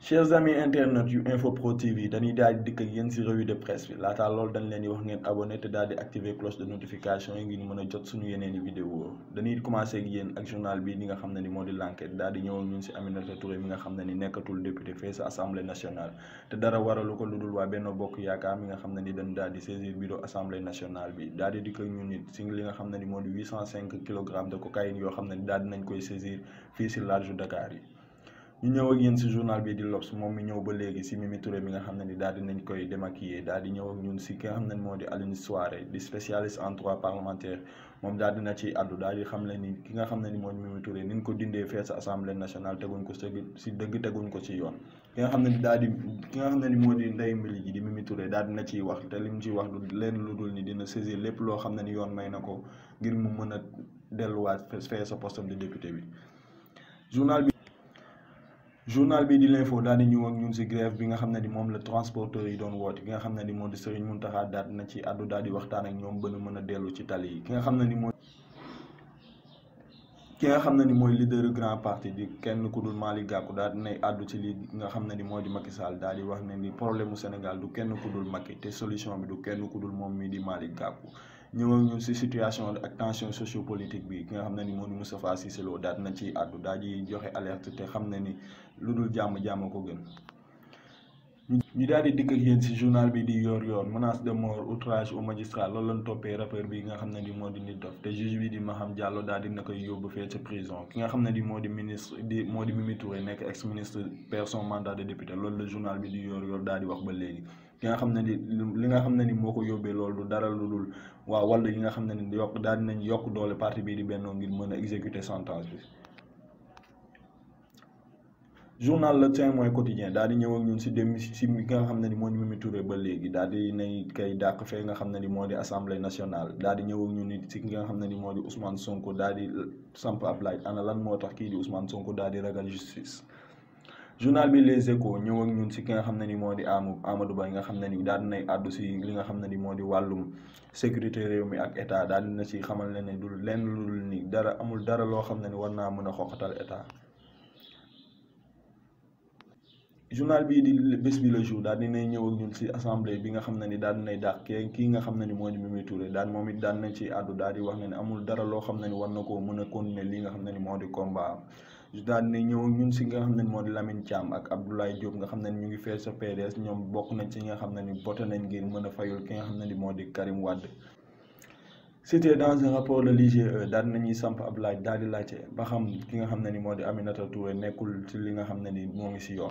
chers amis internautes yu info pro tv dañuy daal di dikk ak yéen si revue de presse bi laataa loolu dañ leen di wax ngeen abonné te daal di activer cloche de notification yi ngir mën a jot suñu yeneen i vidéo dañuy commencé ak yéen ak journal bi li nga xam ne ni moo di l'enquête daal di ñëw ak ñun si Aminata Touré mi nga xam ne ni nekkatul député fee sa assemblée nationale te dara waralu ko lu dul waa Benno Bokk Yaakaar mi nga xam ne ni dañ daal di saisir bureau assemblée nationale bi daal di dikk ak ñun nit si li nga xam ne ni moo di 805 kilogrammes de cocaïne yoo xam ne ni daal di nañ koy saisir fii si large Dakar yi ñu ñëw ak yéen si journal bi di L'Obs moom mi ñëw ba léegi si Mimi Touré mi nga xam ne ni daal di nañ koy démaquiller daal di ñëw ak ñun si ki nga xam ne moo di Aline Souaré di spécialiste en droit parlementaire moom daal dina ci àddu daal di xam ne ni ki nga xam ne ni moo di Mimi Touré ni ñu ko dindee fee sa assemblée nationale teguñ ko si dëgg teguñ ko ci yoon ki nga xam ne ni daal di ki nga xam ne ni moo di ndey mbili ji di Mimi Touré daal dina ciy wax te li mu ciy wax du leen lu dul ni dina saisir lépp loo xam ne ni yoon may na ko ngir mu mën a delluwaat fee sa poste de député bi journal bi journal bi di l'info daal di ñëw ak ñun ci grève bi nga xam ne ni moom la transporteur yi doon woote ki nga xam ne ni moo di Serigne Mountakha daal na ci àddu daal di waxtaan ak ñoom ba nu mën a dellu ci tali yi ki nga xam ne ni mooy ki nga xam ne ni mooy leader grand parti di kenn ku dul Malick Gakou daal dinay àddu ci li nga xam ne ni moo di Macky Sall daal di wax ne ni problème mu Sénégal du kenn ku dul Macky te solution bi du kenn ku dul moom mii di Malick Gakou ñëw ak ñun ci situation ak tension sociopolitique bi ki nga xam ne ni moo di Moustapha Cissé Lo daal na ciy àddu daal di joxe alerte te xam ne ni lu dul jàmm jàmm ko gën ñu daal di dikk ak yéen ci journal bi di yor yor menace de mort outrage au magistrat loolu lañ toppee rappeur bi nga xam ne ni moo di Nit Doff te juge bi di Maham Diallo daal di na koy yóbbu fee ca prison ki nga xam ne ni moo di ministre di moo di Mimi Touré nekk ex ministre perd son mandat de député loolu la journal bi di yor yor daal di wax ba léegi ki nga xam ne ni li nga xam ne ni moo ko yóbbee loolu du dara lu dul waa wàllu yi nga xam ne ni yokk daal dinañ yokk doole parti bii di Benno ngir mën a exécuter sentence bi journal Le Témoin quotidien daal di ñëw ak ñun si dem si mi nga xam ne ni moo di Mimi Touré ba léegi daal di nay kay dàq fee nga xam ne ni moo di assemblée nationale daal di ñëw ak ñun nit si ki nga xam ne ni moo di Ousmane Sonko daal di samp ab laaj ana lan moo tax kii di Ousmane Sonko daal di ragal justice journal bi Les Échos ñëw ak ñun si ki nga xam ne ni moo di Amadou Amadou Ba nga xam ne ni daal dinay àddu si li nga xam ne ni moo di wàllum sécurité réew mi ak état daal dina si xamal ne ne du lenn lu dul ni dara amul dara loo xam ne ni war naa mën a xoqatal état journal bii di bés bi le jour daal dinay ñëw ak ñun ci assemblée bi nga xam ne ni daal dinay dàq kii kii nga xam ne ni moo di Mimi Touré daal moom it daal nañ ci àddu daal di wax ne ne amul dara loo xam ne ni war na koo mën a continuer li nga xam ne ni moo di combat am daal dinay ñëw ak ñun ci nga xam ne ni moo di Lamine Thiam ak Abdoulaye Diop nga xam ne ni ñu ngi fee sa PDS ñoom bokk nañ ci nga xam ne ni voté nañ ngir mën a fayul ki nga xam ne ni moo di Karim Wade cité dans un rapport de l'IGE daal nañuy samp ab laaj daal di laajte ba xam ki nga xam ne ni moo di Aminata Touré nekkul ci li nga xam ne ni moo ngi ci yoon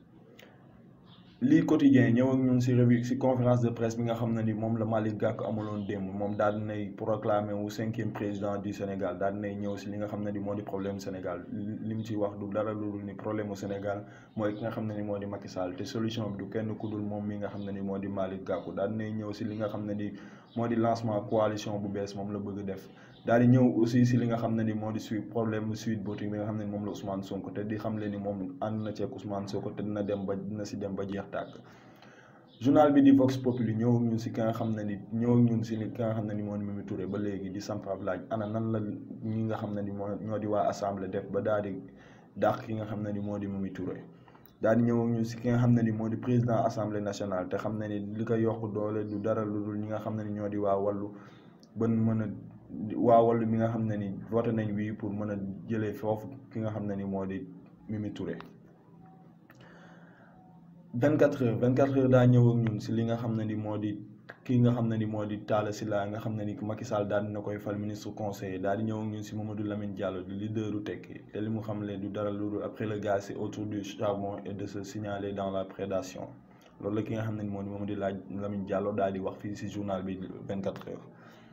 lii quotidien ñëw ak ñun ci revue ci conférence de presse bi nga xam ne ni moom la Malick Gakou amuloon démb moom daal dinay proclamer wu cinquième président du Sénégal daal dinay ñëw ci li nga xam ne ni moo di problème Sénégal li mu ci wax du dara lu dul ni problème mu Sénégal mooy ki nga xam ne ni moo di Macky Sall te solution bi du kenn ku dul moom mi nga xam ne ni moo di Malick Gakou daal dinay ñëw ci li nga xam ne ni moo di lancement coalition bu bees moom la bëgg def daal di ñëw aussi ci li nga xam ne ni moo di suite problème suite voting bi nga xam ne ni moom la Ousmane Sonko te di xam le ni moom ànd na ceeg Ousmane Sonko te dina dem ba dina ci dem ba jeex tàkk journal bi di Vox Populi ñëw ak ñun ci ki nga xam ne ni ñëw ak ñun ci li ki nga xam ne ni moo di Mimi Touré ba léegi di samp ab laaj ana nan la ñi nga xam ne ni moo ñoo di waa assemblée def ba daal di dàq ki nga xam ne ni moo di Mimi Touré daal di ñëw ak ñun ci ki nga xam ne ni moo di président assemblée nationale te xam ne ni li ko yokk doole du dara lu dul ñi nga xam ne ni ñoo di waa wàllu ban mën a waa wàllu mi nga xam ne ni voté nañ wii pour mën a jëlee foofu ki nga xam ne ni moo di Mimi Touré 24 heures 24 heures daa ñëw ak ñun si li nga xam ne ni moo di kii nga xam ne ni moo di Talla Sylla nga xam ne ni Macky Sall daal dina koy fal ministre conseiller daal di ñëw ak ñun si Mamadou Lamine Diallo di leaderu Tekki te li mu xam le du dara lu dul après le gaz c'est autour du charbon et de se signaler dans la prédation loolu la ki nga xam ne ni moo di Mamadou laaj Lamine Diallo daal di wax fii si journal bi 24 heures.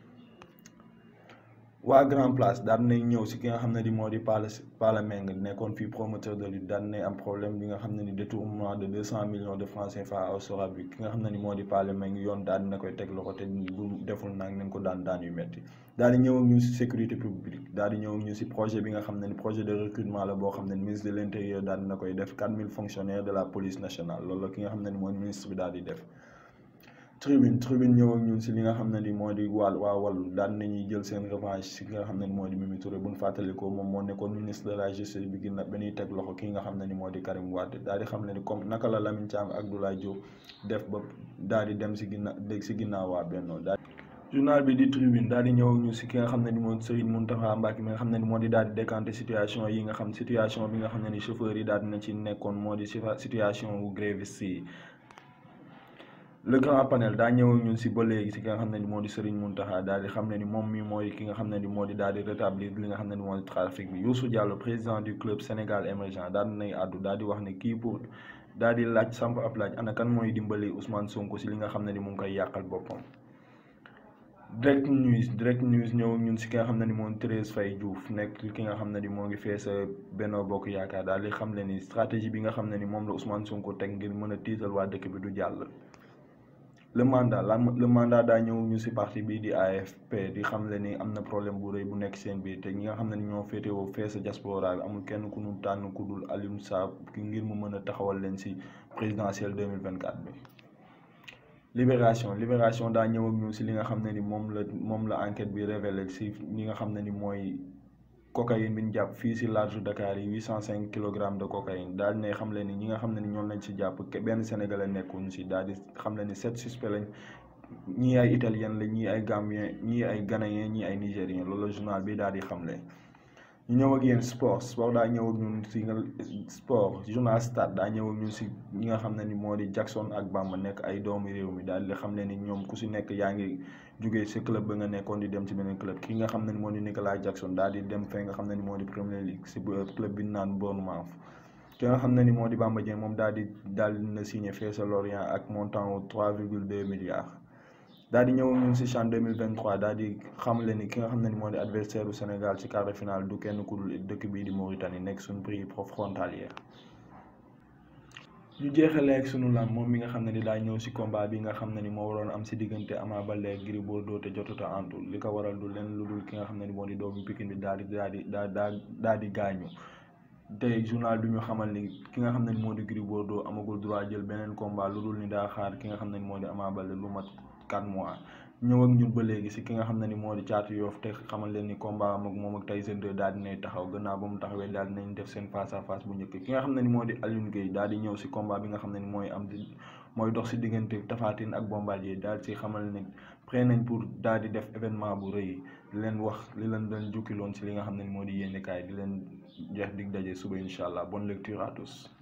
waa Grand Place daan nañ ñëw si ki nga xam ne di moo di Pala Pala Meng nekkoon fii promoteur de lutte daan nañ am problème bi nga xam ne ni détournement de deux cent millions de francs CFA au Sorabi ki nga xam ne ni moo di Pala Meng yoon daan dina koy teg loxo te bu deful nag nañ ko daan daan yu metti daal di ñëw ak ñu si sécurité publique daal di ñëw ak ñu si projet bi nga xam ne ni projet de recrutement la boo xam ne ni ministre de l' intérieur daal dina koy def quatre mille fonctionnaires de la police nationale loolu la ki nga xam ne ni mooy ministre bi daal di def tribune tribune ñëw ak ñun si li nga xam ne ni moo di wàll waa wàllu daan nañuy jël seen revanche si nga xam ne ni moo di Mimi Touré bu ñu fàttalikoo moom moo nekkoon ministre de la justice bi gën a ba ñuy teg loxo ki nga xam ne ni moo di Karim Wade daal di xam ne ni comme naka la Lamine Thiam ak Abdoulaye Diop def ba daal di dem si ginnaaw dégg si ginnaaw waa Benno daal journal bi di tribune daal di ñëw ak ñu si ki nga xam ne ni moo Serigne Mountakha Mbacké mi nga xam ne ni moo di daal di décanté situation yi nga xam situation bi nga xam ne ni chauffeur yi daal dina ci nekkoon moo di situation wu gréviste yi le grand panel daa ñëw ak ñun si ba léegi si ki nga xam ne ni moo di Serigne Mountakha daal di xam ne ni moom mi mooy ki nga xam ne ni moo di daal di rétablir li nga xam ne ni moo di trafic bi Youssou Diallo président du club Sénégal émergent daal di nay àddu daal di wax ne kii pour daal di laaj samp ab laaj ana kan mooy dimbali Ousmane Sonko si li nga xam ne ni mu ngi koy yàqal boppam. direct news direct news ñëw ak ñun si ki nga xam ne ni moom Thérèse Faye Diouf nekk ki nga xam ne ni moo ngi fee sa Benno Bokk Yaakaar daal di xam ne ni stratégie bi nga xam ne ni moom la Ousmane Sonko teg ngir mën a tiital waa dëkk bi du jàll. le mandat la le mandat daa ñëw ñu si parti bii di AFP di xam le ni am na problème bu rëy bu nekk seen biir te ñi nga xam ne ni ñoo féetewoo fee sa diaspora bi amul kenn ku ñu tànn ku dul Alioune Sarr ki ngir mu mën a taxawal leen si présidentielle 2024 bi. libération libération daa ñëw ak ñun si li nga xam ne ni moom la moom la enquête bi révélé si ñi nga xam ne ni mooy cocaïne bi ñu jàpp fii si large Dakar yi huit cent cinq kilogrammes de cocaïne daal di ne xam le ni ñi nga xam ne ni ñoom lañ si jàpp benn sénégalais nekkuñ si daal di xam le ni sept suspects lañ ñii ay italien la ñii ay gambien ñii ay ghanéen ñii ay nigérien loolu la journal bi daal di xamle. ñu ñëw ak yéen sport sport daa ñëw ak ñun si nga sport journal stade daa ñëw ak ñun si ñi nga xam ne ni moo di Jackson ak Bamba nekk ay doomu réew mi daal di xam ne ni ñoom ku si nekk yaa ngi jugee si club ba nga nekkoon di dem ci beneen club ki nga xam ne ni moo di Nicolas Jackson daal di dem fee nga xam ne ni moo di Premier League si club bi naan Bournemouth ki nga xam ne ni moo di Bamba Dieng moom daal di daal di na signé fee sa Lorient ak montant wu 3,2 milliards. daal di ñëw ñun si CHAN 2023 daal di xamle ni ki nga xam ne ni moo di adversaire du Sénégal ci quart de finale du kenn ku dul dëkk bii di Mauritanie nekk suñu pays frontalier ñu jeexalee ak sunu lam moom mi nga xam ne ni daa ñëw si combat bi nga xam ne ni moo waroon am si diggante Ama Baldé ak Gris Bordeaux te jotut a antul li ko waral du leen lu dul ki nga xam ne ni moo di doomu Pikine bi daal di daal di daal daal di gaañu tey journal bi ñu xamal ni ki nga xam ne ni moo di Gris Bordeaux amagul droit jël beneen combat lu dul ni daa xaar ki nga xam ne ni moo di Ama Baldé lu mat 4 mois ñëw ak ñun ba léegi si ki nga xam ne ni moo di caatu yoof te xamal leen ni combat am ak moom ak Tyson 2 daal dinay taxaw gannaaw ba mu taxawee daal dinañ def seen face à face bu njëkk ki nga xam ne ni moo di Alioune Gueye daal di ñëw si combat bi nga xam ne ni mooy am di mooy dox si diggante Tapha Tine ak Bombardier daal si xamal ne prêt nañ pour daal di def événement bu rëy di leen wax li leen doon jukkiloon si li nga xam ne ni moo di yéenekaay di leen jeex dig daje suba incha allah bonne lecture à tous